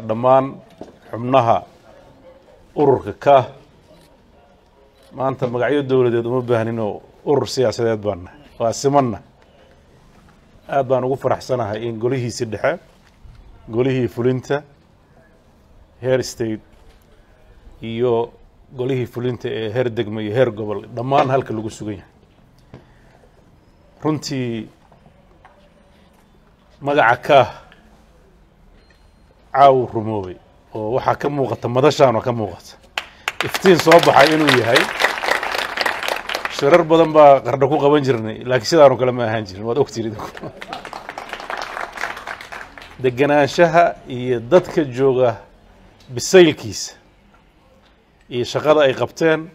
dhammaan xubnaha ururka ka maanta magacyo dowladeed uma baahninoo urur siyaasadeed baana waa simanna aad baan ugu faraxsanahay in golihiisi dhexe golihii fulinta heer state iyo golihii fulinta ee heer degmo iyo heer gobol dhammaan halka lagu sugan yahay runtii magaca kaah caawu rumoobay oo waxaa ka muuqata madashaanoo ka muuqata iftiin soo baxay inuu yahay shirar badan baa qardho ku qaban jirnay laakiin sidaanu kale ma ahaan jirin waad ogtiin idinku degenaanshaha iyo dadka jooga bisaylkiisa iyo shaqada ay qabteen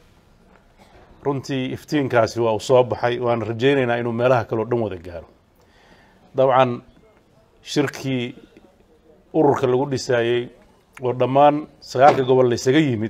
runtii iftiinkaasi waa uu soo baxay waana rajaynaynaa inuu meelaha kaleo dhan wada gaaro dabcan shirkii ururka lagu dhisaayey oo dhammaan sagaalka gobol la ysaga yimid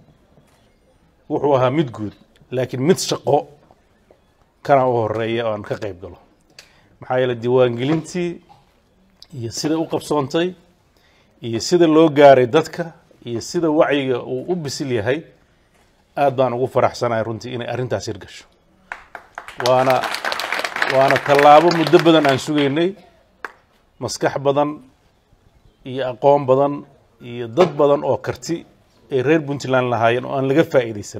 wuxuu ahaa mid guud laakiin mid shaqo kana u horeeya oo aan ka qayb galo maxaa yeele diiwaangelintii iyo sida u qabsoontay iyo sida loo gaaray dadka iyo sida wacyiga uu u bisil yahay aad baan ugu faraxsanahay runtii inay arrintaas hirgasho waana waana tallaabo muddo badan aan sugaynay maskax badan iyo aqoon badan iyo dad badan oo karti ay reer puntland lahaayeen oo aan laga faa'iidaysan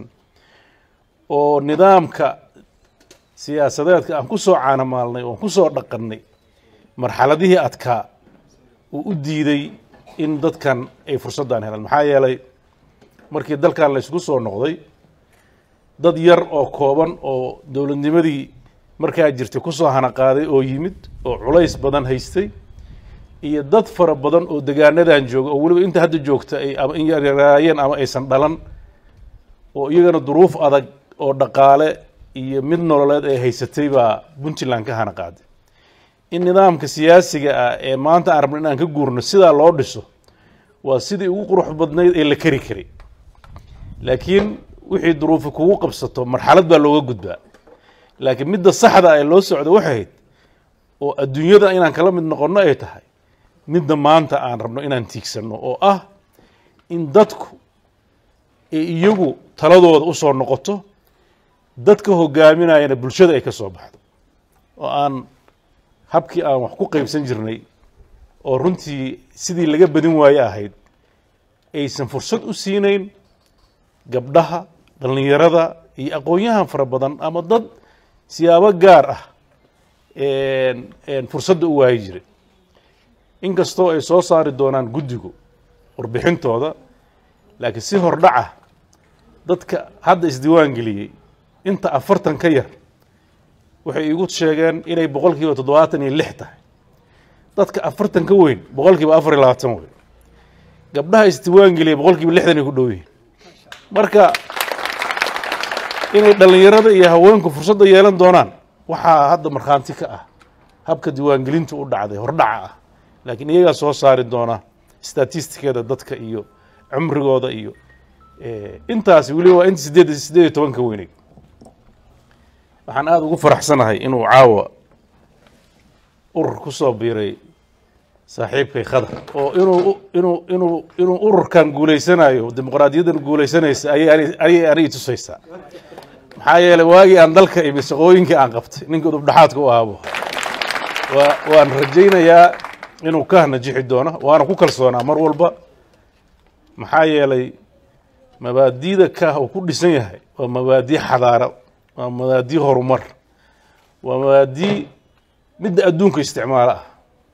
oo nidaamka siyaasadeedka aan ku soo caanamaalnay oon ku soo dhaqannay marxaladihii adkaa uu u diiday in dadkan ay fursaddan helaan maxaa yeelay markii dalkan la ysku soo noqday dad yar oo kooban oo dowladnimadii markaa jirtay ku soo hanaqaaday oo yimid oo culays badan haystay iyo dad fara badan oo degaanadan jooga oo weliba inta hadda joogta ay ama in yaryaraayeen ama aysan dhalan oo iyagana duruuf adag oo dhaqaale iyo mid nololeed ay haysatay baa puntland ka hana qaaday in nidaamka siyaasiga ah ee maanta aan rabno in aan ka guurno sidaa loo dhiso waa sidii ugu qurux badnayd ee la keri karay laakiin wixii duruufi kugu qabsato marxalad baa looga gudbaa laakiin midda saxda ee loo socdo waxay hayd oo adduunyada inaan kala mid noqonno ay tahay midda maanta aan rabno inaan tiigsanno oo ah in dadku ee iyagu taladooda usoo noqoto dadka hogaaminayana bulshada ay ka soo baxdo oo aan habkii aan wax ku qaybsan jirnay oo runtii sidii laga badin waaye ahayd aysan fursad u siinayn gabdhaha dhallinyarada iyo aqoon-yahan fara badan ama dad siyaabo gaar ah fursadda u waayi jiray inkastoo ay soo saari doonaan guddigu warbixintooda laakiin si hordhaca dadka hadda isdiiwaan geliyey inta afartan ka yar waxay iigu sheegeen inay boqol kiiba toddobaatan iyo lix tahay dadka afartan ka weyn boqol kiiba afar iyo labaatan weyn gabdhaha isdiiwaan geliyay boqol kiiba lixdan ay ku dhow yihiin marka inay dhallinyarada iyo haweenku fursadda yeelan doonaan waxaa hadda markhaanti ka ah habka diiwaangelintu u dhacday hordhaca ah laakiin iyagaa soo saari doona statistikeeda dadka iyo cumrigooda iyo intaasi weliba waa inta sideed sideed iyo tobanka weynay waxaan aada ugu faraxsanahay inuu caawa urur ku soo biiray saaxiibkay khadar oo inuu inuu inuu inuu ururkan guulaysanayo dimuqraadiyaddan guulaysanaysa ayay ayay anigi tusaysaa maxaa yeelay waagii aan dalka imi shaqooyinkii aan qabtay ninka udubdhaxaadka u ahaabo waa waan rajaynayaa inuu ka najixi doono waana ku kalsoonaa mar walba maxaa yeelay mabaadiida kaah uu ku dhisan yahay waa mabaadii xadaaro waa mabaadii horumar waa mabaadii midda adduunka isticmaalo ah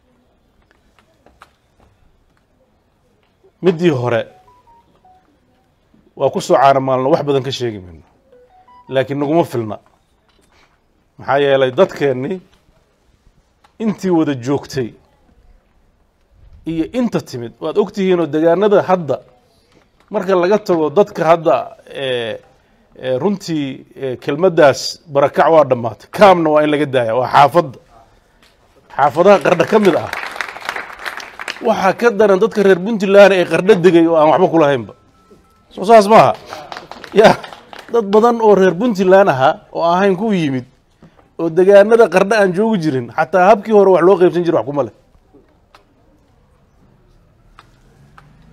middii hore waa ku soo caanamaalno wax badan ka sheegi mayno laakiin naguma filna maxaa yeelay dadkeennii intii wada joogtay iyo inta timid waad ogtihiinoo degaanada hadda marka laga tago dadka hadda runtii kelmaddaas barakac waa dhammaatay kaamna waa in laga daaya waa xaafadda xaafadaha qardho ka mid ah waxaa ka daran dadka reer puntland ee qardho degay oo aan waxba kulahaynba soo saas maaha ya dad badan oo reer puntland ahaa oo ahayn ku yimid oo degaanada qardho aan joogi jirin xataa habkii hore wax loo qaybsan jira wax kuma leh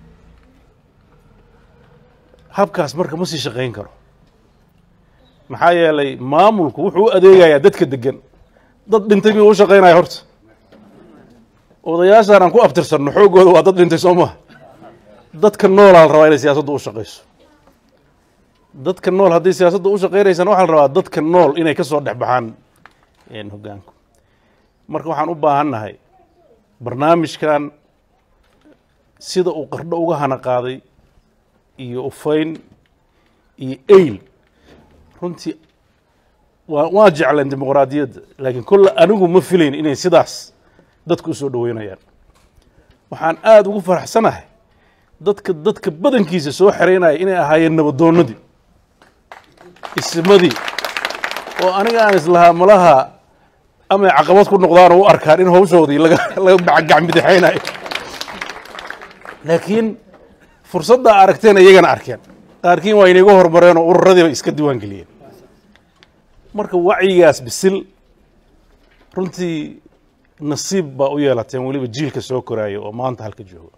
habkaas marka ma sii shaqayn karo maxaa yeelay maamulku wuxuu u adeegayaa dadka degan dad dhintay miyuu u shaqaynaya horta odayaashaan aan ku abtirsanno xooggooda waa dad dhintay soo maha dadka noolaa la rabaa inay siyaasaddu u shaqayso dadka nool hadday siyaasadda u shaqaynaysana waxaa la rabaa dadka nool inay ka soo dhex baxaan hoggaanku marka waxaan u baahannahay barnaamijkan sida uu qardho uga hana qaaday iyo ufayn iyo eyl runtii waa waa jecleen dimuqraadiyadda laakiin kolle anigu ma filayn inay sidaas dadku u soo dhoweynayaan waxaan aada ugu faraxsanahay dadka dadka badankiisa soo xeraynaya inay ahaayeen nabadoonnadii ismadii oo aniga aan islahaa malaha amay caqabad ku noqdaan oo u arkaan in hawshoodii laga laga gacmidixaynayo laakiin fursaddaa aragteen iyagana arkeen qaarkiin waa inaga hormareen oo ururadii bay iska diiwaan geliyeen marka wacyigaas bisil runtii nasiib baa u yeelateen weliba jiilka soo koraayo oo maanta halka jooga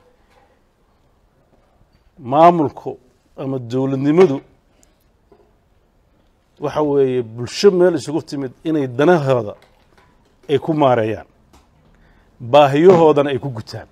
maamulku ama dowladnimadu waxa weeye bulsho meel isugu timid inay danahooda ay ku maareeyaan baahiyahoodana ay ku gutaan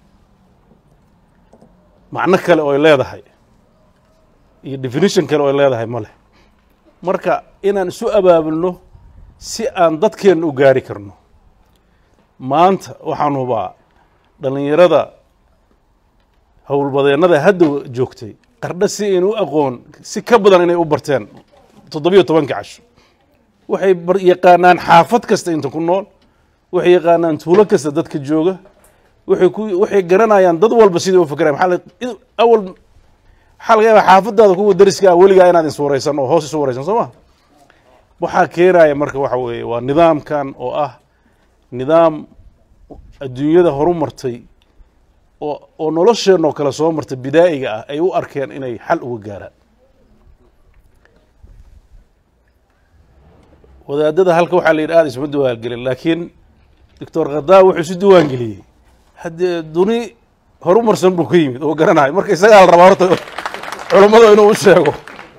macno kale oo ay leedahay iyo definition kale oo ay leedahay ma leh marka inaan isu abaabulno si aan dadkeenna u gaari karno maanta waxaan hubaa dhallinyarada howlbadeennada hadda joogtay qardho si aynu u aqoon si ka badan inay u barteen toddobiyo tobanka casho waxay yaqaanaan xaafad kasta inta ku nool waxay yaqaanaan tuulo kasta dadka jooga waxay ku waxay garanayaan dad walba sidai u fakerayan maxaa awal waxaa laga yaabaa xaafadaada kuwa dariska ah weligaa inaad iswaraysan oo hoos isu waraysan soo ma waxaa keenaya marka waxa weeye waa nidaamkan oo ah nidaam adduunyada horu martay oo oo nolosheenoo kale soo martay bidaa'iga ah ay u arkeen inay xal uga gaaraan wadaadada halka waxaa la yidhi aada isma diwaangelin laakiin doctor khadaab wuxuu isu diwaan geliyey haddee duni horumarsan buu ka yimid oo garanayo marka isagaa la rabaa horta culummada inuu u sheego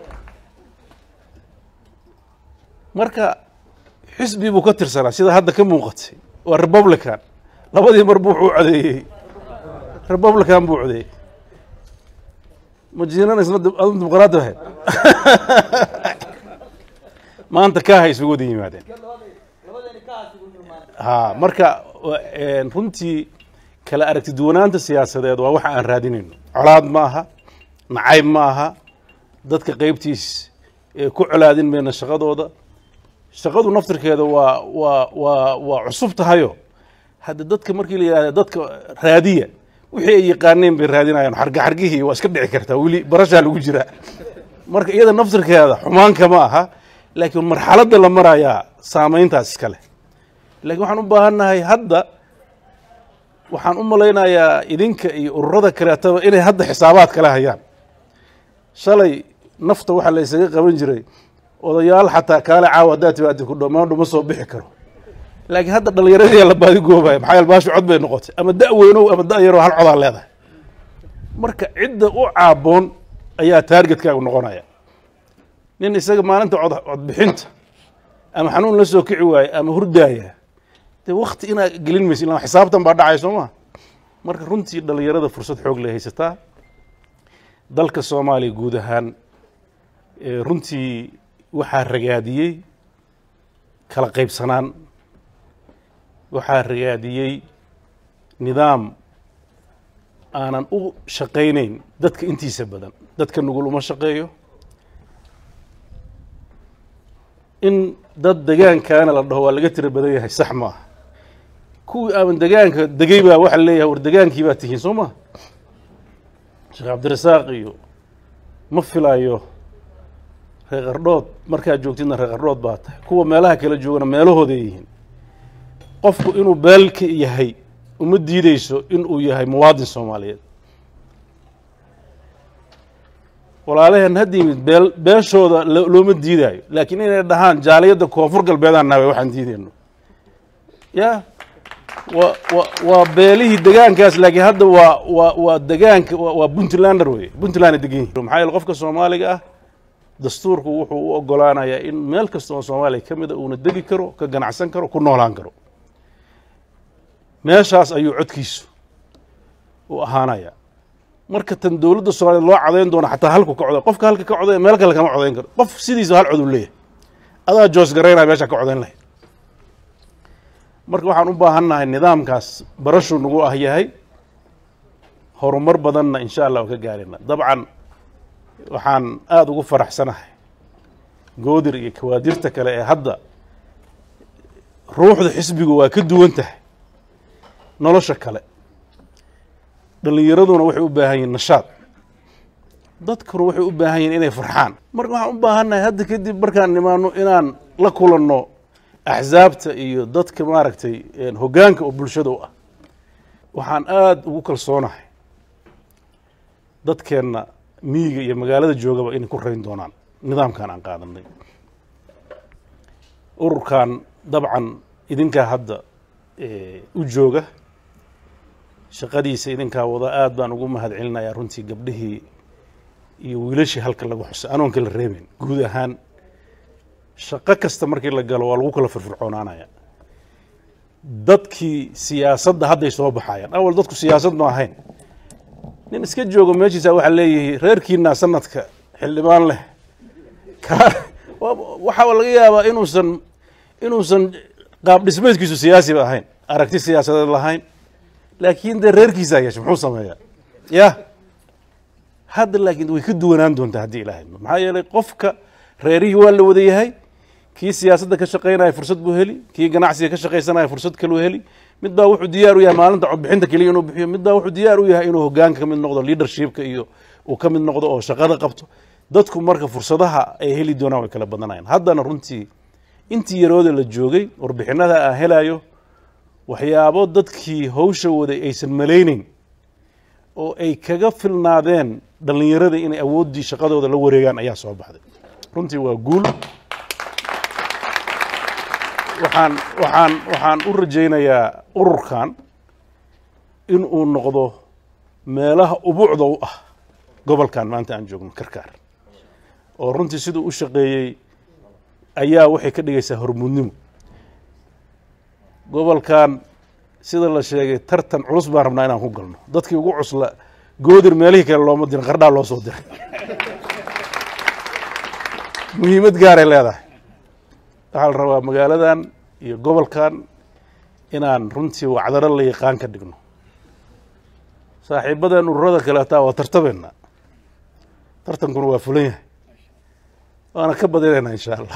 marka xisbi buu ka tirsanaa sida hadda ka muuqatay waa republican labadii mar bu wuxuu codeeyey republican buu codeeyey majiinan isna adu dimuqraadi ahayd maanta kaaha isugu wada yimaadeen ha marka runtii kala aragti duwanaanta siyaasadeed waa waxa aan raadinayno colaad ma aha nacayb ma aha dadka qeybtiis ku colaadin mayna shaqadooda shaqadu naftirkeeda waa waa waa waa cusub tahayo hadda dadka markii la yidhahda dadka raadiya wixii ay yaqaaneen bay raadinayaan xarga xargihii waa iska dhici kartaa weli barashaa lagu jiraa marka iyada naftirkeeda xumaanka ma aha laakiin marxaladda la marayaa saameyntaas iska leh lakiin waxaan u baahannahay hadda waxaan u malaynayaa idinka iyo ururada kaleetaba inay hadda xisaabaad kala hayaan shalay nafta waxaa la ysaga qaban jiray odayaal xataa kaale caawa haddaad timaadi ku dhomaandhu ma soo bixi karo laakiin hadda dhallinyaradii la baadi goobaya maxaa yael baashu cod bay noqotay ama da' weynow ama da' yaroo hal codaa leedahay marka cidda u caaboon ayaa taargetkaagu noqonaya nin isaga maalinta cod codbixinta ama xanuun la soo kici waaye ama hurdaaya dee wakti inaa gelin maysa illa xisaabtan baa dhacay soo maa marka runtii dhallinyarada fursad xoog lay haysataa dalka soomaaliya guud ahaan runtii waxaa ragaadiyey kala qaybsanaan waxaa ragaadiyey nidaam aanan u shaqaynayn dadka intiisa badan dadka nugul uma shaqeeyo in dad degaankaana la dhaho waa laga tira badan yahay sax ma aha kuwii aaban degaanka degay baa waxaa leeyahay war degaankii baa tihiin soo ma sheekh cabdirasaaq iyo ma filayo reer qardhood markaad joogtidna reer qardhood baa tahay kuwa meelaha kala joogana meelahooday yihiin qofku inuu beelka yahay uma diideyso inuu yahay muwaadin soomaaliyeed walaalaheen hadda yimid beel beeshooda looma diidaayo laakiin inay dhahaan jaaliyadda koonfur galbeedaan nahay waxaan diideyno ya wa wa waa beelihii degaankaas laakiin hadda waa waa waa degaanka waa waa puntlander wey puntland ay degan yihin maxaa yeele qofka soomaaliga ah dastuurku wuxuu u ogolaanayaa in meel kasta oo soomaaliya ka mida uuna degi karo ka ganacsan karo ku noolaan karo meeshaas ayuu codkiisu u ahaanaya marka tan dowladda soomaaliyeed loo codayn doono xataa halku ka coday qofka halka ka coday meel kale kama codayn karo qof sidiisa hal cod uu leeyahay adaa joos garaynaya meesha ka codayn lahayd marka waxaan u baahannahay nidaamkaas barashuu nagu ah yahay horumar badanna insha allah oo ka gaarina dabcan waxaan aada ugu faraxsanahay goodir iyo kawaadirta kale ee hadda ruuxda xisbigu waa ka duwan tahay nolosha kale dhallinyaraduna waxay u baahan yihin nashaad dadkuna waxay u baahan yihin inay farxaan marka waxaan u baahannahay hadda kadib markaan nimaano inaan la kulanno axsaabta iyo dadka maaragtay hoggaanka oo bulshada u ah waxaan aada ugu kalsoonahay dadkeenna miyiga iyo magaalada joogaba inay ku rayn doonaan nidaamkan aan qaadanay ururkan dabcan idinkaa hadda u jooga shaqadiisa idinkaa wada aad baan ugu mahad celinayaa runtii gabdhihii iyo wiilashii halka lagu xusay anoon kala reebeyn guud ahaan shaqo kasta markii la galo waa lagu kala firfircoonaanaya dadkii siyaasadda hadday soo baxayaan awal dadku siyaasad ma ahayn nin iska joogo meeshiisa waxaa leeyihi reerkiina sanadka xildhibaan leh waxaa laga yaabaa inuusan inuusan qaab dhismeedkiisu siyaasiba ahayn aragti siyaasadeed lahayn laakiin dee reerkiisaa yeesha muxuu sameeyaa ya hadda laakiin way ka duwanaan doontaa haddii ilaahay maxaa yeelay qofka reerihii waa la wada yahay kii siyaasadda ka shaqaynaya fursad buu heli kii ganacsiga ka shaqaysanaya fursad kaluu heli mid baa wuxuu diyaar u yahay maalinta codbixinta keliya inuu bixiyo mid baa wuxuu diyaar u yahay inuu hoggaanka ka mid noqdo leadershipka iyo uu ka mid noqdo oo shaqada qabto dadku marka fursadaha ay heli doonaan way kala badanayaan haddana runtii intii yarooda la joogay warbixinada aan helayo waxyaabo dadkii hawsha waday aysan malayneyn oo ay kaga filnaadeen dhallinyarada inay awooddii shaqadooda la wareegaan ayaa soo baxday runtii waa guul waxaan waxaan waxaan u rajaynayaa ururkan in uu noqdo meelaha ubuucda u ah gobolkan maanta aan joogno karkaar oo runtii siduu u shaqeeyey ayaa waxay ka dhigaysaa hormuudnimo gobolkan sida la sheegay tartan culus baan rabnaa inaan ku galno dadkii ugu cusla goodir meelihii kale looma dirin qardhaa loo soo diray muhiimad gaaray leedahay waxaa la rabaa magaaladan iyo gobolkan inaan runtii wacdaro la yaqaan ka dhigno saaxiibadeen ururada kale hataa waa tartabeena tartankuna waa fulan yahay waana ka badinaynaa insha allah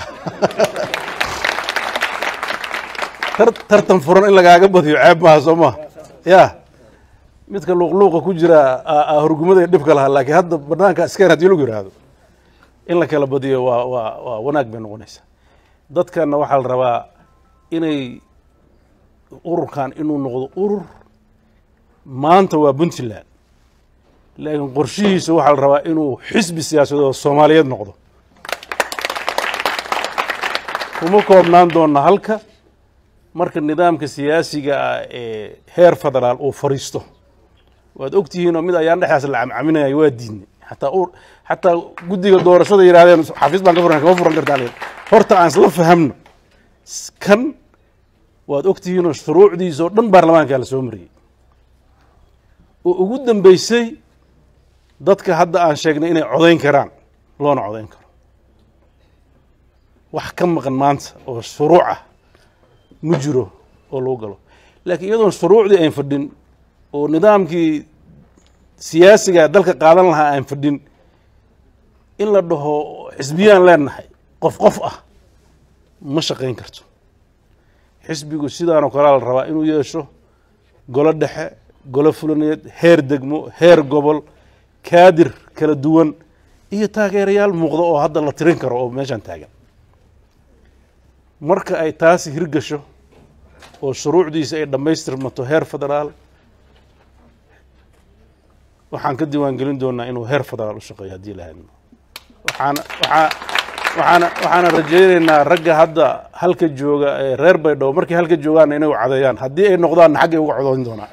tartan furan in lagaaga badiyo ceeb maaha soo maha ya midka luuqluuqa ku jira horgumada dhibka lahaa laakiin hadda banaanka askeen hadii lagu yihahdo in la kala badiyo waa waa waa wanaag bay noqonaysaa dadkanna waxaa la rabaa inay ururkan inuu noqdo urur maanta waa puntland laakiin qorshihiisa waxaa la rabaa inuu xisbi siyaasadeed soomaaliyeed noqdo kuma koobnaan doona halka marka nidaamka siyaasiga ah ee heer federaal uu fariisto waad ogtihiinoo mid ayaan dhexdaas la camcaminaya waa diidnay xataa xataa guddiga doorashada yidhahdeen xafiis baan ka furan kama furan kartaa horta aan isla fahamno kan waad ogtihiinoo shuruucdiisa oo dhan baarlamaankaa la soo mariyey oo ugu dambeysay dadka hadda aan sheegnay inay codayn karaan loona codayn karo wax ka maqan maanta oo shuruuc ah ma jiro oo lagu galo laakiin iyadoon shuruucdii ayn fadhin oo nidaamkii siyaasiga dalka qaadan lahaa aan fadhin in la dhaho xisbiyaan leenahay qof qof ah ma shaqayn karto xisbigu sidaanoo kalea la rabaa inuu yeesho golo dhexe golo fulaneed heer degmo heer gobol kaadir kala duwan iyo taageerayaal muuqda oo hadda la tirin karo oo meeshaan taagan marka ay taasi hirgasho oo shuruucdiisa ay dhammaystirmato heer federaal waxaan ka diiwaan gelin doonaa inuu heer federaal u shaqeeyo haddii la hadno waxaan waxaa waxaana waxaana rajaynaynaa ragga hadda halka jooga ee reer baydhabo markay halka joogaanna inay u cadeeyaan haddii ay noqdaanna xaggay uga codoyn doonaan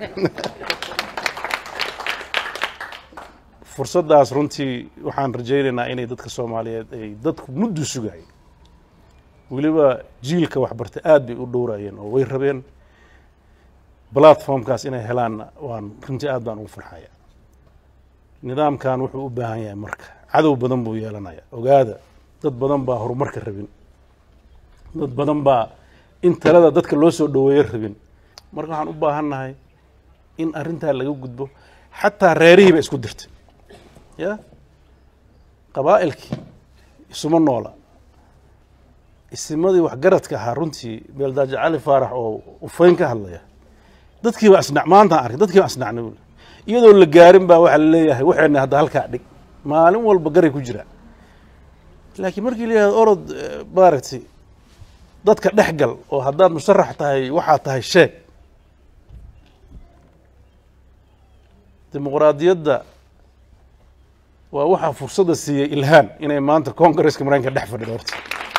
fursaddaas runtii waxaan rajaynaynaa inay dadka soomaaliyeed ay dadku muddu sugayeen weliba jiilka waxbarta aad bay u dhowrayeen oo way rabeen platformkaas inay helaanna waan runtii aad baan ugu farxaya nidaamkan wuxuu u baahan yahay marka cadow badan buu yeelanaya ogaada dad badan baa horumarka rabin dad badan baa in talada dadka loo soo dhoweeyo rabin marka waxaan u baahan nahay in arrintaa laga gudbo xataa reerihii ba isku dirtay ya qabaa'ilkii isuma noola isimadii waxgaradka ahaa runtii beeldaajo cali faarax oo ufayn ka hadlaya dadkii baa isnac maantaan arkay dadkii baa isnacnay buuli iyadoo la gaarin baa waxaa la leeyahay waxayna hadda halkaa dhig maalin walba garay ku jiraa laakiin markii la yihahdo orod maaragtay dadka dhex gal oo haddaad musharax tahay waxaa tahay sheeg dimuqraadiyadda waa waxaa fursadda siiyey ilhaan inay maanta congaresska maraykanka dhex fadhido horta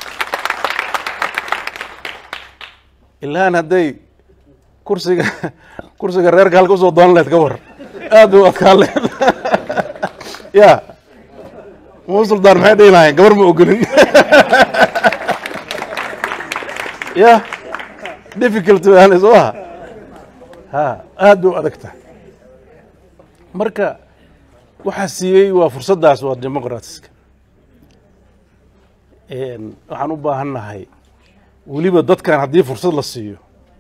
ilhaan hadday kursiga kursiga reerka halka usoo doonan lehed ka war aad bay u adkaan lehed ya muu suldaan maxay dhihi lahayen gabar ma ogolin ya difficulty baana soo aha ha aad bay u adag tahay marka waxaa siiyey waa fursaddaas waa demoqratiska waxaan u baahan nahay weliba dadkan haddii fursad la siiyo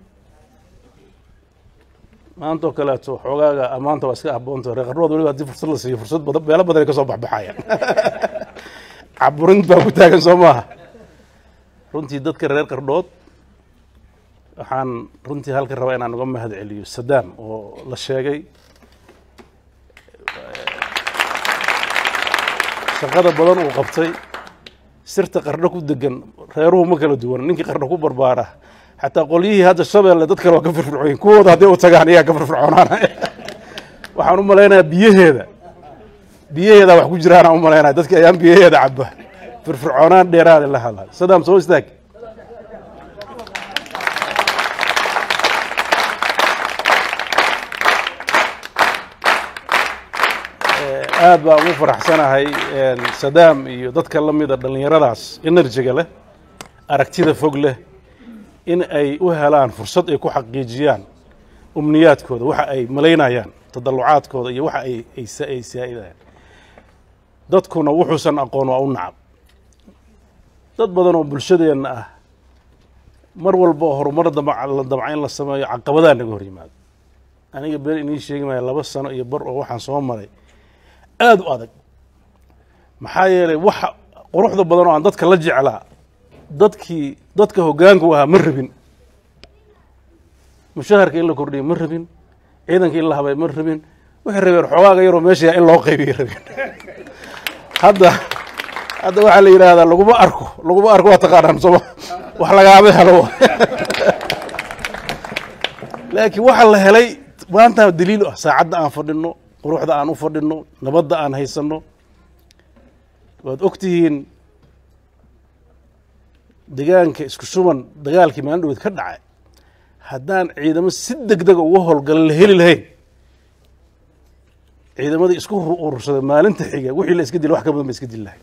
maanta oo kaleeto xoogaaga amaanta waa iska aboonta reeqarnood weliba haddii fursad la siiyo fursad badan meelo badan ay ka soo baxbaxayaan caburin baa ku taagan soo maaha runtii dadka reer qardhood waxaan runtii halka rabaa inaan uga mahad celiyo sadaam oo la sheegay shaqada badan uu qabtay sirta qardho ku degan reeruhu ma kala duwan ninkii qardho ku barbaara xataa qolyihii hadda shabeelle dad kale waa ka firfircoyin kuwooda hadday u tagaan iyaa ka firfircoonaanaya waxaan u malaynayaa biyaheeda biyaheeda wax ku jiraana u malaynaya dadki ayaan biyaheeda caba firfircoonaan dheeraada la hadlay sadaam soo istaag aad baan ugu faraxsanahay sadaam iyo dadka la mida dhallinyaradaas enerjiga leh aragtida fog leh in ay u helaan fursad ay ku xaqiijiyaan umniyaadkooda waxa ay malaynayaan tadallucaadkooda iyo waxa ay ay saa'idayaan dadkuna wuxuusan aqoon waa u nacab dad badan oo bulshadeenna ah mar walba oo horumar la damca in la sameeyo caqabadaa naga hor yimaado aniga been inii sheegi maya laba sano iyo bar oo waxaan soo maray aada u adag maxaa yeelay waxa quruxda badan oo aan dadka la jeclaa dadkii dadka hoggaanku ahaa ma rabin mushaharka in la kordhiyo ma rabin ciidanka in la habay ma rabin waxay rabeen xoogaaga yaroo meesha in loo qaybiya rabeen hadda hadda waxaa la yidhaahdaa laguma arko laguma arko waa taqaanaan sooma wax lagaama helo laakiin waxa la helay maanta daliil ah saacadda aan fadhino quruxda aan u fadhino nabadda aan haysanno waad og tihiin degaanka isku shuban dagaalkii maalin dhaweed ka dhacay haddaan ciidamo si deg dega uga howlgala la heli lahayn ciidamadii isku urursaday maalinta xiga wixii la iska dila wax ka badan ba iska dili lahay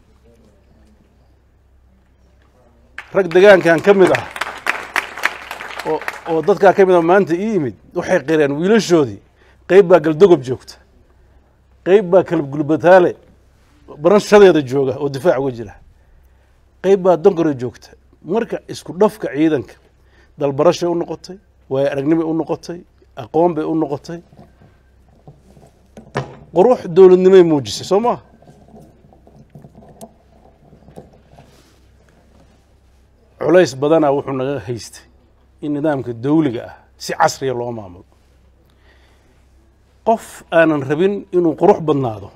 rag degaankan ka mid ah oo oo dadkaa ka mid ah maanta ii yimid waxay qireen wiilashoodii qeyb baa galdogob joogta qeyb baa kalab gulbataale barashadeeda jooga oo difaac uga jira qeyb baa donkore joogta marka isku dhafka ciidanka dalbarashay u noqotay waayo aragnimay u noqotay aqoon bay u noqotay qurux dowladnimay muujisay soo maha culays badanaa wuxuu naga haystay in nidaamka dawliga ah si casriya loo maamulo qof aanan rabin inuu qurux badnaado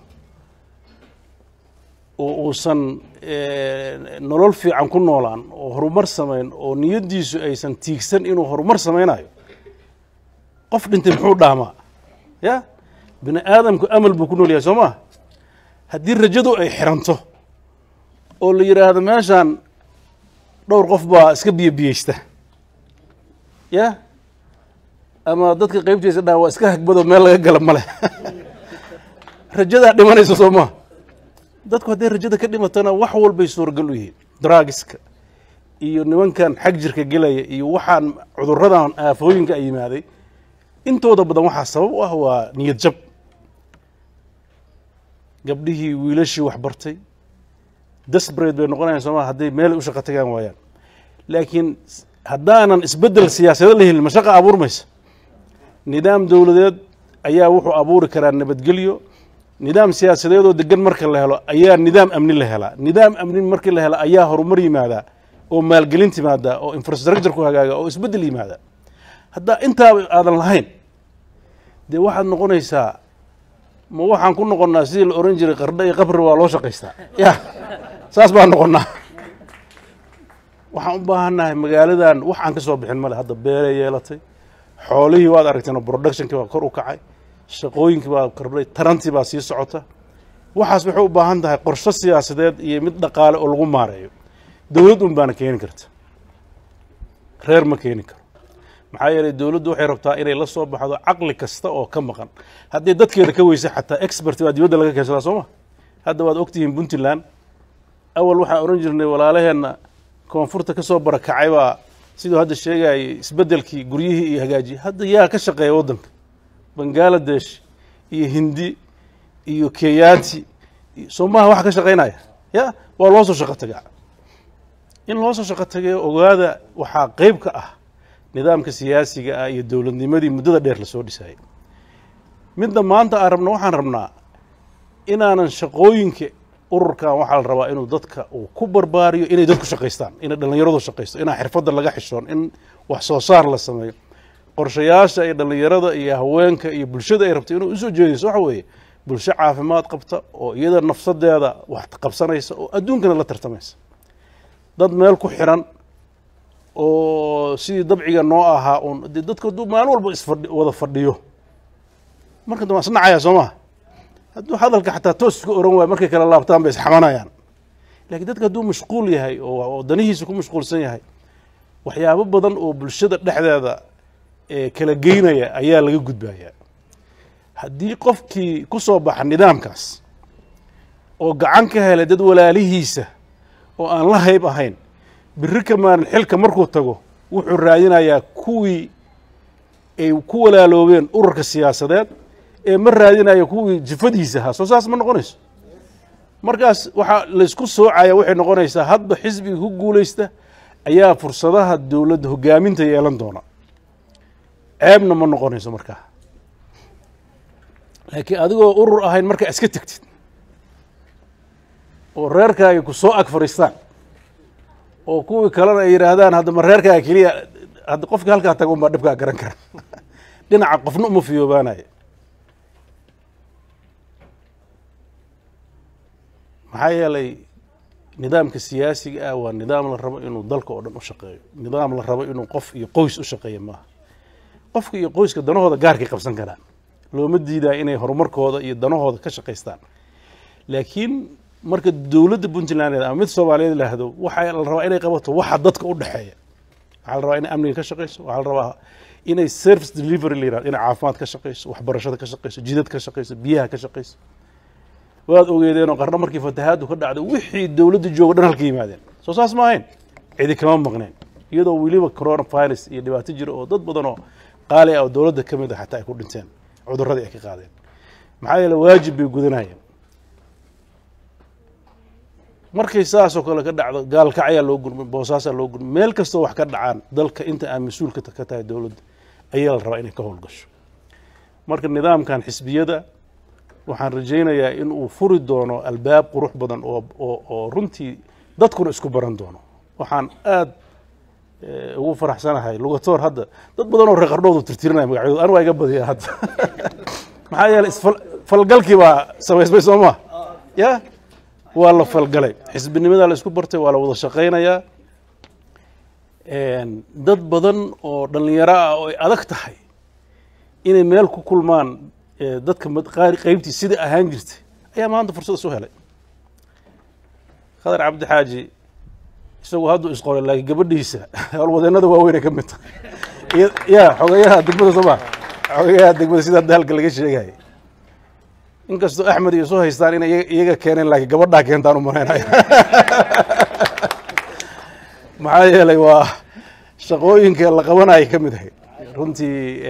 oo uusan nolol fiican ku noolaan oo horumar samayn oo niyaddiisu aysan tiigsan inuu horumar samaynayo qof dhintay muxuu dhaamaa ya bini aadamku amal buu ku nool yahay soo maa haddii rajadu ay xiranto oo la yidhaahdo meeshaan dhowr qof baa iska biyobiyeysta ya ama dadka qaybtiisa dhaha waa iska hagbado meel laga gala male rajadaa dhimanaysa soo maa dadku hadday rajada ka dhimatana wax walbay suuragal u yihiin draagiska iyo nimankan xag jirka gelaya iyo waxaan cuduradan aafooyinka ay yimaaday intooda badan waxaa sabab u ah waa niyad jab gabdhihii wiilashii wax bartay desbrate bay noqonayaan sooma hadday meel u shaqo tagaan waayaan laakiin haddaanan isbeddel siyaasado la helin mashaqa abuurmaysa nidaam dowladeed ayaa wuxuu abuuri karaa nabadgelyo nidaam siyaasadeed oo degan marka la helo ayaa nidaam amni la helaa nidaam amni markii la helo ayaa horumar yimaadaa oo maalgelin timaadaa oo infrastructure ku hagaaga oo isbeddel yimaadaa haddaa intaaba aadan lahayn dee waxaad noqonaysaa ma waxaan ku noqonnaa sidii la ohan jiray qardho iyo qabri waa loo shaqaystaa ya saas baan noqonnaa waxaan u baahannahay magaaladan wax aan ka soo bixin male hadda beeray yeelatay xoolihii waad aragteen oo productionkii baa kor u kacay shaqooyinkii baa kordhay tarantii baa sii socota waxaas waxay u baahan tahay qorsho siyaasadeed iyo mid dhaqaale oo lagu maareeyo dowlad un baana keeni karta reer ma keeni karo maxaa yeelay dowladdu waxay rabtaa inay la soo baxdo caqli kasta oo ka maqan haddii dadkeeda ka weysa xataa expert baa dibadda laga keensadaa soo ma hadda waad ogtihiin puntland awal waxaan odhan jirnay walaalaheenna koonfurta ka soo barakacay baa siduu hadda sheegayay isbeddelkii guryihii iyo hagaajiyey hadda yaa ka shaqeeya waddanka bangaladesh iyo hindi iyo keyaati soomaha waxa ka shaqaynaya ya waa loo soo shaqo tagaa in loo soo shaqo tagayo ogaada waxaa qeyb ka ah nidaamka siyaasiga ah iyo dowladnimadii muddada dheer lasoo dhisayay midda maanta aan rabno waxaan rabnaa inaanan shaqooyinka ururkan waxaa la rabaa inuu dadka uu ku barbaariyo inay dadku shaqaystaan inay dhallinyaradu shaqaysto inaa xirfadda laga xishoon in wax soo saar la sameeyo qorshayaasha iyo dhallinyarada iyo haweenka iyo bulshada ay rabto inuu usoo jeedayso waxa weeye bulsho caafimaad qabta oo iyada nafsadeeda wax qabsanaysa oo adduunkana la tartamaysa dad meel ku xiran oo sidii dabciga noo ahaa uun dee dadku hadduu maalin walba isfadhi wada fadhiyo marka dambe isnacaya soo maha hadduu hadalka xataa toos iska oran waayo markay kala laabtaan bay isxamanayaan lakiin dadka hadduu mashquul yahay oo danihiisa ku mashquulsan yahay waxyaabo badan oo bulshada dhexdeeda kala geynaya ayaa laga gudbayaa haddii qofkii ku soo baxa nidaamkaas oo gacan ka helay dad walaalihiisa oo aan la hayb ahayn biri ka maalin xilka markuu tago wuxuu raadinayaa kuwii ay ku walaaloobeen ururka siyaasadeed ee ma raadinaya kuwii jifadiisa ahaa soo saas ma noqonayso markaas waxaa laysku soocaya waxay noqonaysaa hadba xisbiga ku guulaysta ayaa fursadaha dowladda hogaaminta yeelan doona ceebna ma noqonayso markaa laakiin adigoo urur ahayn markaa iska tegtid oo reerkaaga ku soo ag fadhiistaan oo kuwii kalena ay yidhaahdaan hadda ma reerkaaga keliya hadda qofkii halkaa taga un baa dhibkaa garan kara dhinaca qofna uma fiyoobaanayo maxaa yeelay nidaamka siyaasiga ah waa nidaam la rabo inuu dalka oo dhan u shaqeeyo nidaam la rabo inuu qof iyo qoys u shaqeeyo maaha qofka iyo qoyska danahooda gaarkay qabsan karaan looma diidaa inay horumarkooda iyo danahooda ka shaqaystaan laakiin marka dowladda puntland ama mid soomaaliyeed laahdo waxaa la rabaa inay qabato waxa dadka u dhexeeya waxaa la rabaa inay amniga ka shaqayso waxaa la rabaa inay service delivery la yirahdo inay caafimaad ka shaqayso waxbarashada ka shaqayso jidad ka shaqayso biyaha ka shaqayso waad ogeedeenoo qarno markii fatahaaddu ka dhacday wixii dowladda jooga dhan halka yimaadeen soo saas ma ahayn cidi kama maqneen iyadoo weliba coronavirus iyo dhibaato jiro oo dad badan oo qaali ah oo dowladda ka mid ah xataa ay ku dhinteen cudurradii ay ka qaadeen maxaa yeele waajib bay gudanayeen markay saasoo kale ka dhacdo gaalkacyaa loo gurmay boosaasaa loo gurmay meel kastoo wax ka dhacaan dalka inta aan mas-uulka ka tahay dowladda ayaa la rabaa inay ka howlgasho marka nidaamkan xisbiyada waxaan rajaynayaa in uu furi doono albaab qurux badan oo oo oo runtii dadkuna isku baran doono waxaan aad ugu faraxsanahay lugatoor hadda dad badan oo reer qardhoodu tirtirinaya magacyadooda anu waa iga badiya hadda maxaa yeelay isfalgalkii baa samaysmay soo maa ya waa la falgalay xisbinimadaa la isku bartay waa la wada shaqaynayaa dad badan oo dhallinyaro ah oo ay adag tahay inay meel ku kulmaan dadka qaybtii sida ahaan jirtay ayaa maanta fursad isu helay khadar cabdi xaaji isagu hadduu isqoray laakiin gabadhiisa howlwadeennada waaweynay ka mid tahay ya xogeyaha degmada sooma xogeyaha degmada sida hadda halka laga sheegaya inkastoo axmed iyo soo haystaan inay iyaga keeneen laakiin gabadhaa keentaan u malaynaya maxaa yeelay waa shaqooyinka la qabanaya ka mid ahayd runtii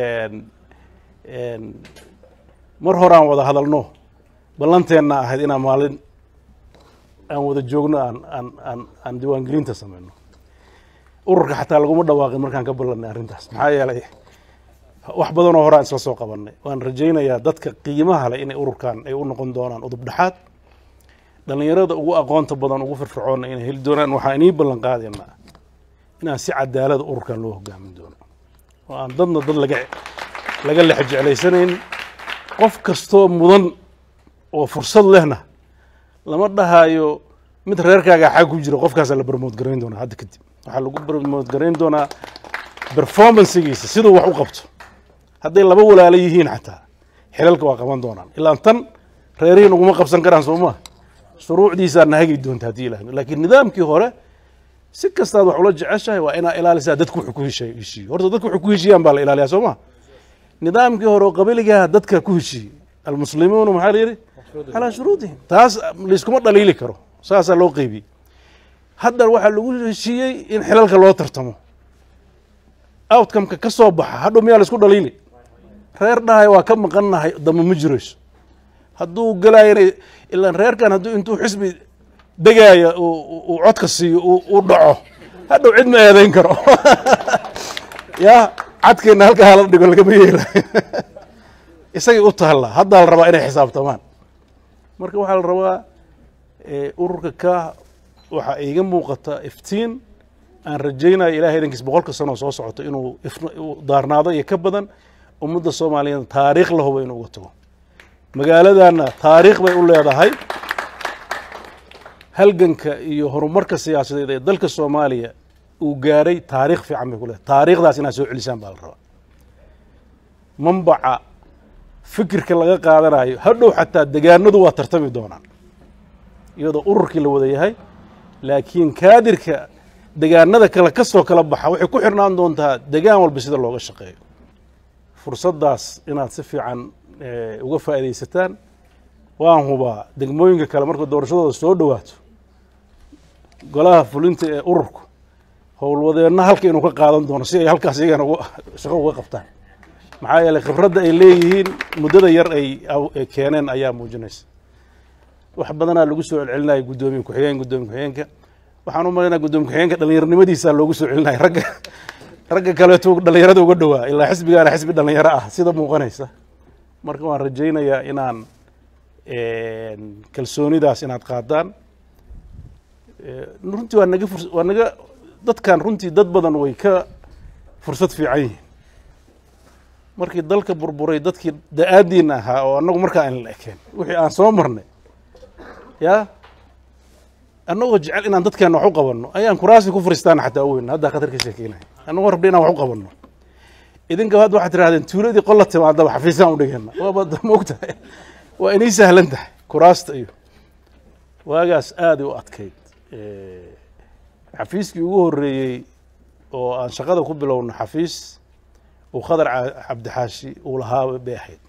mar horaan wada hadalno ballanteenna ahayd inaan maalin aan wada joogno aan aan aan aan diiwaangelinta samayno ururka xataa laguma dhawaaqin markaan ka ballanay arrintaas maxaa yeelay wax badanoo horaan isla soo qabanay waan rajaynayaa dadka qiimaha leh inay ururkan ay u noqon doonaan udub dhexaad dhallinyarada ugu aqoonta badan ugu firfircoonna inay heli doonaan waxaan inii ballan qaadaynaa inaan si cadaalada ururkan loo hogaamin doono oo aan dadna dad laga laga lex jeclaysanayn qof kastoo mudan oo fursad lehna lama dhahayo mid reerkaaga xag ku jira qofkaasaa la barmood garayn doonaa hadda kadib waxaa lagu barmood garayn doonaa performancegiisa siduu wax u qabto hadday laba walaalo yihiin xataa xilalka waa qaban doonaan ilaa tan reerihiin uguma qabsan karaan soo maa shuruucdiisaa nahagi doonta haddii ilaah laakiin nidaamkii hore si kastaad wax ula jeceshahay waa inaa ilaalisaa dadku wuxuu ku heshiy heshiiyo horta dadku wuxuu ku heshiiyaan baa la ilaaliyaa soo ma nidaamkii hore oo qabiligaha dadka ku heshiiyey almuslimuuna maxaa la yidhi calaa shuruudihim taas layskuma dhaliili karo saasaa loo qeybiyey haddan waxaa lagu heshiiyey in xilalka loo tartamo outcomeka ka soo baxa hadhow miyaa laisku dhaliili reer dhahay waa ka maqannahay damba ma jirayso hadduu galaayana ilaan reerkan hadduu intuu xisbi degaaya uu codka siiyo uu dhaco hadhow cid ma eedayn karo ya cadkeenna halkaa hala dhigo lagama yeelayo isagay u taallaa haddaa la rabaa inay xisaabtamaan marka waxaa la rabaa ururka ka waxaa iiga muuqata iftiin aan rajaynayo ilahay idankiis boqolka sanoo soo socoto inuu daarnaado iyo ka badan ummadda soomaaliyeed taariikh la hubo inuu uga tago magaaladana taariikh bay u leedahay halganka iyo horumarka siyaasadeed ee dalka soomaaliya uu gaaray taariikh fiican bay ku leedahay taariikhdaas inaad soo celisaan baa la rabaa mambaca fikirka laga qaadanayo hadhow xataa degaanadu waa tartami doonaan iyadoo ururkii la wada yahay laakiin kaadirka degaanada kale ka soo kala baxa waxay ku xirnaan doontaa degaan walba sida looga shaqeeyo fursaddaas inaad si fiican uga faa'iidaysataan waan hubaa degmooyinka kale marka doorashadooda soo dhowaato golaha fulinta ee ururku howlwadeenna halka inuu ka qaadan doono si ay halkaas iyagana shaqo uga qabtaan maxaa yeeley khibradda ay leeyihiin muddada yar ay keeneen ayaa muujinaysa wax badanaa lagu soo celcelinaya guddoomiye ku-xigeen guddoomiye ku-xigeenka waxaan u malaynaa guddoomiye ku-xigeenka dhallinyarnimadiisa loogu soo celinaya ragga ragga kaleeto dhallinyarada uga dhowaa ilaa xisbigaana xisbi dhallinyaro ah sida muuqanaysa marka waan rajaynayaa inaan kalsoonidaas inaad qaadaan runtii waa naga furs waa naga dadkan runtii dad badan way ka fursad fiican yihiin markii dalka burburay dadkii da-aadiina ahaa oo annagu markaa aan la ekeen wixii aan soo marnay ya annagoo jecel inaan dadkeena wax u qabanno ayaan kuraasi ku furistaana xataa weyn haddaa khatar ka sheekeynaya annagoo rabna inaan wax u qabanno idinka hadda waxaad tirahdeen tuuladii qolla timaadaba xafiisaan u dhigeenna waaba moogtahay waa inay sahlan tahay kuraasta iyo waagaas aaday u adkayd xafiiskii ugu horreeyey oo aan shaqada ku bilowno xafiis uu khadar cabdixaashi uu lahaa bay ahayd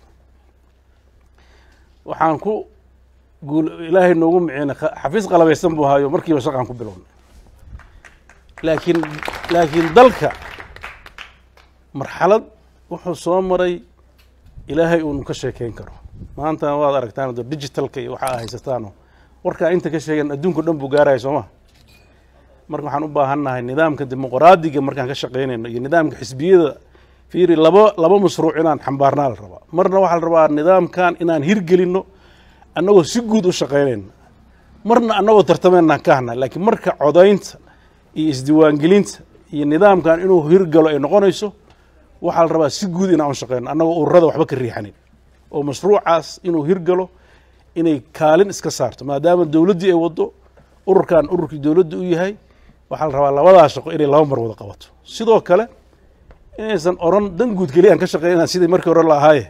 waxaan ku guul ilaahay noogu miciina xafiis qalabaysan buu ahaayo markiiba shaqaan ku bilownay laakiin laakiin dalka marxalad wuxuu soo maray ilaahay uunu ka sheekeyn karo maanta waad aragtaan do digitalka iyo waxaa haysataano warkaa inta ka sheegan adduunka dhan buu gaaraya soo ma marka waxaan u baahannahay nidaamka dimuqraadiga markaan ka shaqaynayno iyo nidaamka xisbiyada fiiri laba laba mashruuc inaan xambaarnaa la rabaa marna waxaa la rabaa nidaamkan inaan hirgelinno annagoo si guud u shaqaynayno marna annagoo tartamaynaan ka hadnay laakiin marka codaynta iyo isdiiwaangelinta iyo nidaamkan inuu hirgalo ay noqonayso waxaa la rabaa si guud inaan u shaqayno annagoo ururada waxba ka riixanin oo mashruucaas inuu hirgalo inay kaalin iska saarto maadaama dowladdii ay waddo ururkan ururkii dowladda u yahay waxaa la rabaa labadaa shaqo inay laba mar wada qabato sidoo kale inaysan oran dan guud keliya aan ka shaqeynaa sidii markii hore la ahaaye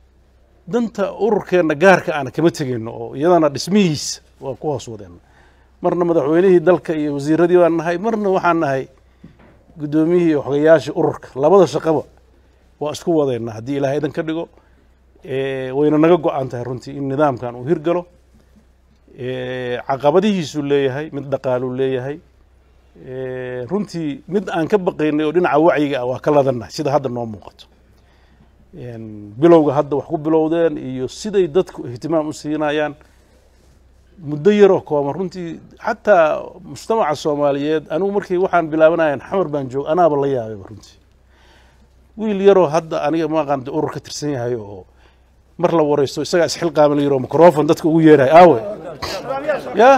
danta ururkeenna gaarka aana kama tegeyno oo iyadana dhismihiisa waa ku hoos wadeenna marna madaxweynihii dalka iyo wasiiradii baan nahay marna waxaan nahay guddoomiyihii iyo xogayaashii ururka labada shaqaba waa isku wadaynaa haddii ilahay idan ka dhigo wayna naga go-an tahay runtii in nidaamkan uu hirgalo caqabadihiisuu leeyahay mid dhaqaaluu leeyahay runtii mid aan ka baqaynay oo dhinaca wacyiga ah waa ka ladannahay sida hadda noo muuqato bilowga hadda wax ku bilowdeen iyo siday dadku ihtimaam u siinayaan muddo yaroo kooban runtii xataa mujtamaca soomaaliyeed anigu markii waxaan bilaabanayan xamar baan joog anaaba la yaabayba runtii wiil yaroo hadda aniga maaqaan de urur ka tirsan yahay oo mar la waraysto isagaa isxilqaama la yiro microfon dadka ugu yeerahay aawe ya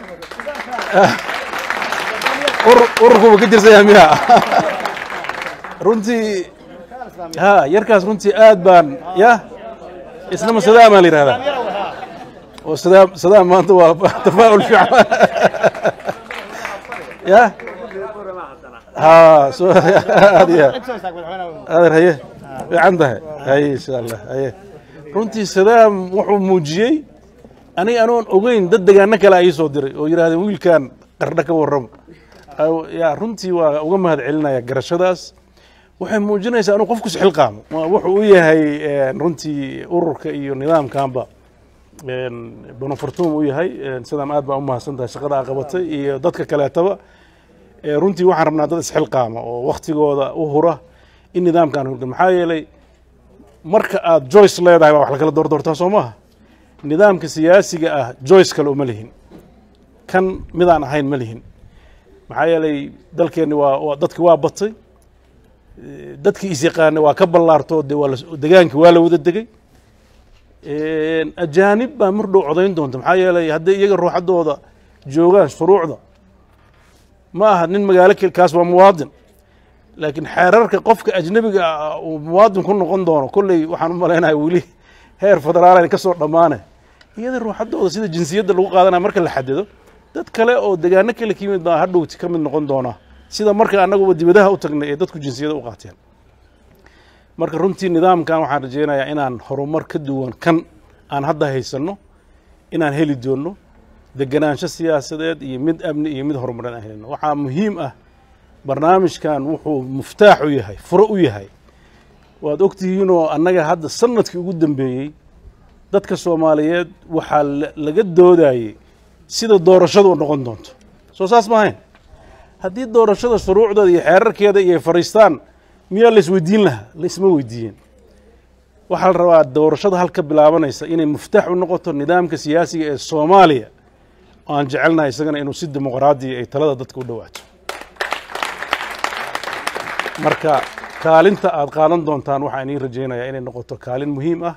ururkuba ka tirsan yahay miya runtii ha yarkaas runtii aad baan ya isnama sadaamaa la yihahdaa oo sadaam sadaam maanta waa tafaa'ul fiican ya ha so aad iyo adeer haye fiican tahay haye insha allah haye runtii sadaam wuxuu muujiyey aniga anoon ogeyn dad degaano kale ay soo diray oo yidhahdeen wiilkan qardho ka warramo ya runtii waa uga mahad celinaya garashadaas waxay muujinaysaa inuu qofku isxilqaamo wuxuu u yahay runtii ururka iyo nidaamkanba bonofortum u yahay sidaam aad baa u mahadsan tahay shaqada a qabatay iyo dadka kaleetaba runtii waxaan rabnaa dad isxilqaama oo waktigooda u hura in nidaamkan hurga maxaa yeelay marka aad joyce leedahay baa wax lakala doordoortaa soo maaha nidaamka siyaasiga ah joyce kale uma lihin kan midaan ahayn ma lihin maxaa yeelay dalkeenni waa dadki waa batay dadkii isyaqaana waa ka ballaarto de waa degaankii waa la wada degay ajaanib baa mar dhow codayn doonta maxaa yeelay hadday iyaga ruuxaddooda joogaan shuruucda ma aha nin magaalo kaas waa muwaadin laakiin xeerarka qofka ajnebiga ah uu muwaadin ku noqon doono kolley waxaan u malaynaya weli heer federaal ka soo dhammaane iyada ruuxaddooda sida jinsiyadda lagu qaadanaya marka la xadido dad kale oo degaano kale ka yimid baa hadhowti ka mid noqon doonaa sida marka annaguba dibadaha u tagnay ee dadku jinsiyada u qaateen marka runtii nidaamkan waxaan rajeynayaa inaan horumar ka duwan kan aan hadda haysanno inaan heli doonno deganaansho siyaasadeed iyo mid amni iyo mid horumareed aan helino waxaa muhiim ah barnaamijkan wuxuu muftaax u yahay furo u yahay waad ogtihiinoo annaga hadda sanadkii ugu dambeeyey dadka soomaaliyeed waxaa laga doodayey sida doorashadu noqon doonto soo saas ma ahayn haddii doorashada shuruucdeeda iyo xeerarkeeda iyo fariistaan miyaa la isweydiin lahaa la isma weydiiyeen waxaa la rabaa doorashada halka bilaabanaysa inay muftaax u noqoto nidaamka siyaasiga ee soomaaliya oo aan jecelnahay isagana inuu si dimuqraadiya ay talada dadka u dhowaato marka kaalinta aad qaadan doontaan waxaan idiin rajaynayaa inay noqoto kaalin muhiim ah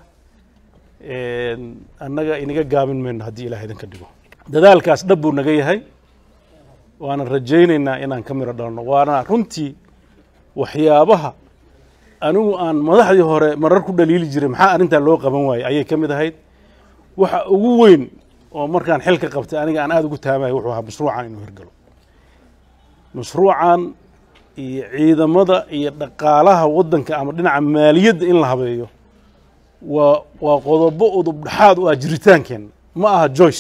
annaga inaga gaabin mayno haddii ilaah idinka dhigo dadaalkaas dhab buu naga yahay waana rajaynaynaa inaan ka miro dhalno waana runtii waxyaabaha anigu aan madaxdii hore marar ku dhaliili jiray maxaa arrintaa loo qaban waayey ayay ka mid ahayd waxa ugu weyn oo markaan xilka qabtay aniga aan aada ugu taamaya wuxuu ahaa mashruucan inuu hirgalo mashruucan iyo ciidamada iyo dhaqaalaha waddanka ama dhinaca maaliyadda in la habeeyo waa waa qodobo udub dhexaad u ah jiritaankeenna ma aha joyce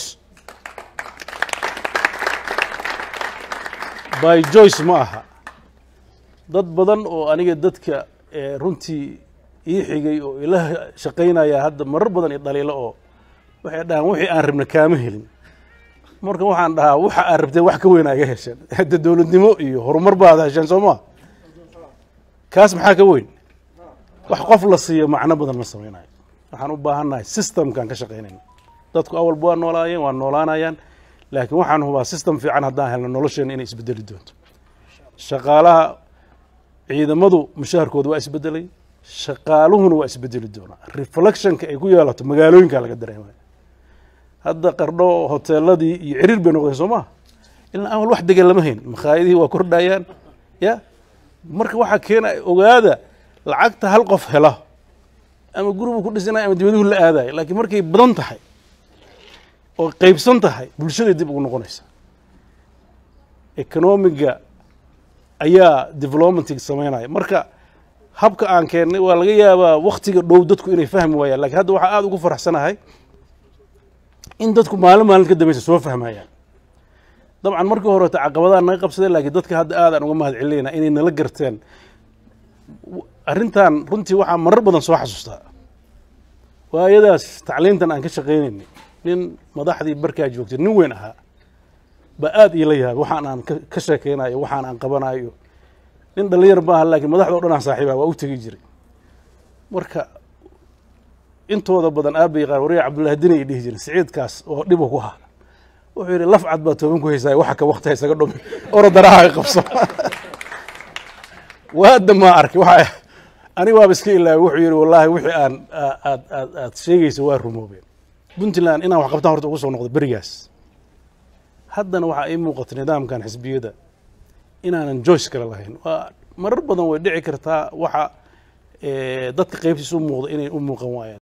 by joyce ma aha dad badan oo aniga dadka runtii ii xigay oo ila shaqaynaya hadda marar badan i dhaliilo oo waxay dhahaan wixii aan rabna kaama helin marka waxaan dhahaa waxa aad rabteen wax ka weyn aa iga hesheen hadda dowladnimo iyo horumar baad hesheen soo maa kaas maxaa ka weyn wax qof la siiyo macno badan ma samaynayo waxaan u baahannahay systemkaan ka shaqaynayna dadku awalba waa noolaayeen waa noolaanayaan laakiin waxaan hubaa system fiican haddaan helno nolosheena inay isbedeli doonto shaqaalaha ciidamadu mushaharkooda waa isbedelay shaqaaluhuna waa isbedeli doonaa reflectionka ay ku yeelato magaalooyinkaa laga dareemaya hadda qardho hoteeladii iyo ciriir bay noqdeen soo maha ilaa amal wax degan lama hayn makhaayadihii waa kordhayaan ya marka waxaa keena ogaada lacagta hal qof hela ama gurigu ku dhisanaya ama dibaduhu la aadayo laakiin markay badan tahay oo qeybsan tahay bulshaday dib ugu noqonaysa economiga ayaa developmentig samaynaya marka habka aan keennay waa laga yaabaa waktiga dhow dadku inay fahmi waayaan lakiin hadda waxaa aada ugu faraxsanahay in dadku maalin maalin ka dambeysa soo fahmayaan dabcan markii horeeto caqabadaha naga qabsadeen laakiin dadka hadda aadaan uga mahad celinayna inay nala garteen arrintan runtii waxaa marar badan soo xasuustaa waayadaas tacliintan aan ka shaqaynaynay nin madaxdii barkaa joogtay nin weyn ahaa ba aad iila yaabay waxaan aan ka sheekaynayo waxaan aan qabanayo nin dhalinyar ma aha laakiin madaxda o dhan aan saaxiiba waa u tegi jiray marka intooda badan aabay yaqaan wariya cabdullahi ay dhihi jiren siciidkaas oo dhibu ku haa wuxuu yidhi laf cad baa tooban ku haysaay waxa ka wakti isaga dhumi orodaraha ay qabso waada maa arkay waxa aniga waaba iska ilaaway wuxuu yidhi wallaahi wixii aan aad aad aad sheegaysa waa rumoobeen puntland inaan wax qabtaan horta ugu soo noqdo berigaas haddana waxaa ii muuqata nidaamkan xisbiyada inaanan joyce kale lahayn waa marar badan way dhici kartaa waxa dadka qaybtiisa u muuqda inay u muuqan waayaan